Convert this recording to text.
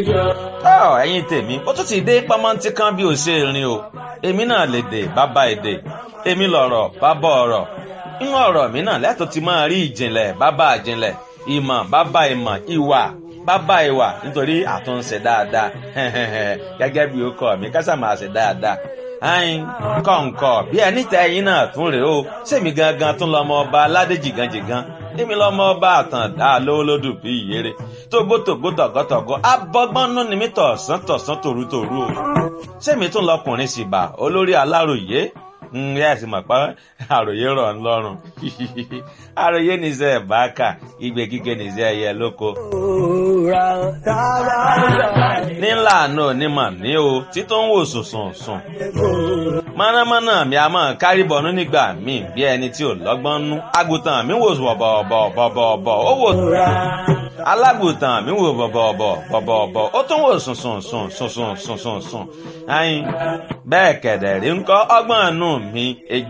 ọ ẹ̀yin tèmi ó tún ti dé pamọ́ntí kan bí ó ṣe rìn o èmi náà lè dè bàbá èdè èmi lọ̀rọ̀ bàbá ọ̀rọ̀ inú ọ̀rọ̀ mi náà lẹ́tọ̀ ti máa rí ìjìnlẹ̀ bàbá ìjìnlẹ̀ ìmọ̀ bàbá ìmọ̀ ìwà bàbá ìwà nítorí àtúnṣe dáadáa gẹ́gẹ́ bí ó kọ́ mi kásà máa ṣe dáadáa ayin kọ̀ǹkọ̀ bí ẹni tẹ ẹyin náà tún rèé o sèmi gangan tún lọmọ ọba aládé jìgànjìgàn èmi lọmọ ọba àtàndá lówólódù bí ìyèrè tógbótógbó tọ̀gọ́tọ̀gọ́ abọ́gbọ́nú ni mí tọ̀sán tọ̀sán tòrútòrú o sèmi tún lọkùnrin sì bà olórí aláròyé ǹyẹ́ ẹ̀sìn mọ̀ pé àròyé rọ̀ ń lọ́rùn àròyé nìṣẹ́ ẹ̀báàkà igbe kíkẹ́ nìṣẹ́ ẹ̀yẹ lóko. nílà náà onímọ̀ ní o títún ń wò sùnsùn sùn. mọ̀nàmọ́ná mi a máa kárí bọ̀nú nígbà míì bí ẹni tí ò lọ́gbọ́n nú. àgùntàn mi wò bọ̀bọ̀bọ̀bọ̀bọ̀ ó wò alágùntàn mi wò bọ̀bọ̀bọ̀ bọ̀bọ̀bọ̀ ó tún wò sùnsùn sùn sùnsùn sùnsùn sùn. ayin bẹ́ẹ̀ kẹ̀dẹ̀ rí ń kọ́ ọgbọ́n nù mi